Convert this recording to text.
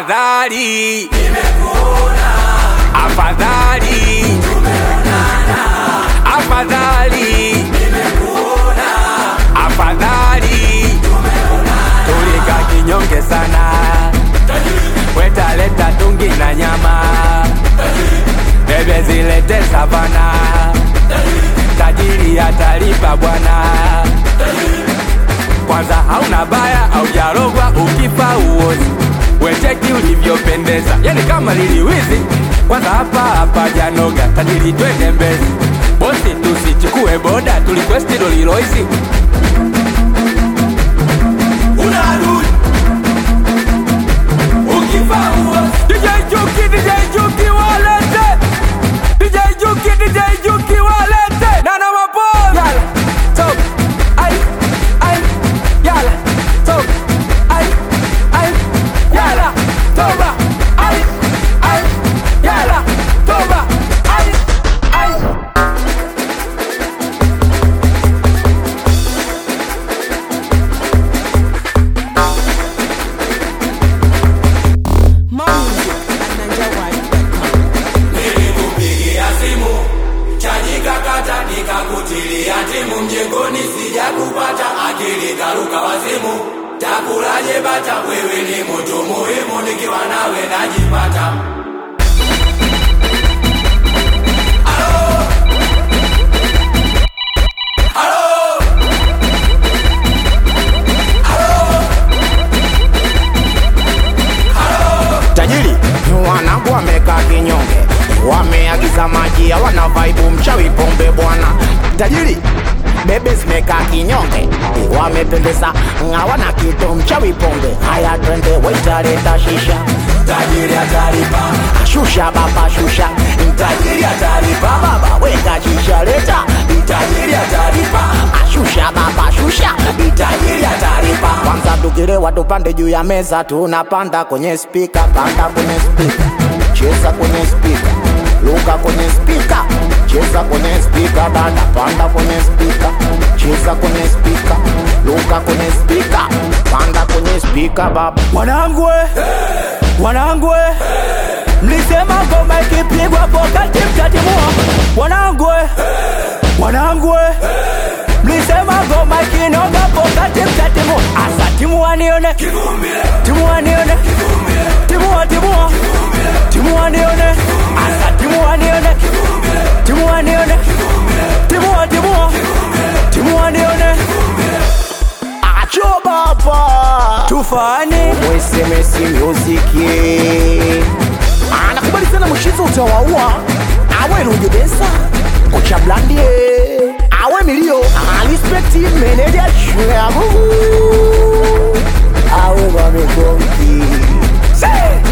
afadhali afadhali afadhali afadhali tulika kinyonge sana wetaleta tungi na nyama bebe zilete savana tajiri atalipa bwana kwanza hauna baya au jarogwa ukifa uozi wecheki ulivyopendeza yani kama liliwizi kwanza hapa hapa janoga tajiri twende mbezi bosi tusichukue boda tulikwesti doliloisi una adui ukifa uozi DJ Juki, DJ Juki walete DJ Juki, DJ Juki walete Nana maboy Yala, top, ay, ay, yala, top, ay, ay, yala, toba, ay, ay, yala, toba, ay, ay More music at NigerWide.com. Nilikupigia simu chaji kakata, nikakutilia timu mjengoni, sijakupata akili karuka wazimu. Takulaje bata, wewe ni mtu muhimu, nikiwa nawe najipata. Halo? Halo? tajiri wanangu wamekaa kinyonge wameagiza maji hawana vaibu mchawi pombe bwana tajiri bebe zimekaa kinyonge wamependeza hawana kitu mchawi pombe haya twende waitaleta shisha Tajiri atalipa, shusha baba shusha tajiri atalipa, baba weka shisha leta tajiri atalipa, shusha baba shusha tajiri atalipa. kwanza tukilewa tupande juu ya meza tunapanda kwenye spika panda kwenye spika cheza kwenye spika luka kwenye spika cheza kwenye spika dada panda kwenye spika cheza kwenye spika luka kwenye spika panda kwenye spika baba Wanangu we, wanangu we, mlisema ngoma ikipigwa pokati mtatimua. Wanangu we, wanangu we, mlisema ngoma ikinoga pokati mtatimua. Asa timua nione, timua nione, timua timua, timua nione, asa timua nione, timua nione, timua timua, timua nione, acho baba tufani mwesemesi muziki anakubali sana mshizo utawaua awe rujudesa kocha blandie awe milio alispekti meneja shulagu awe wamekonki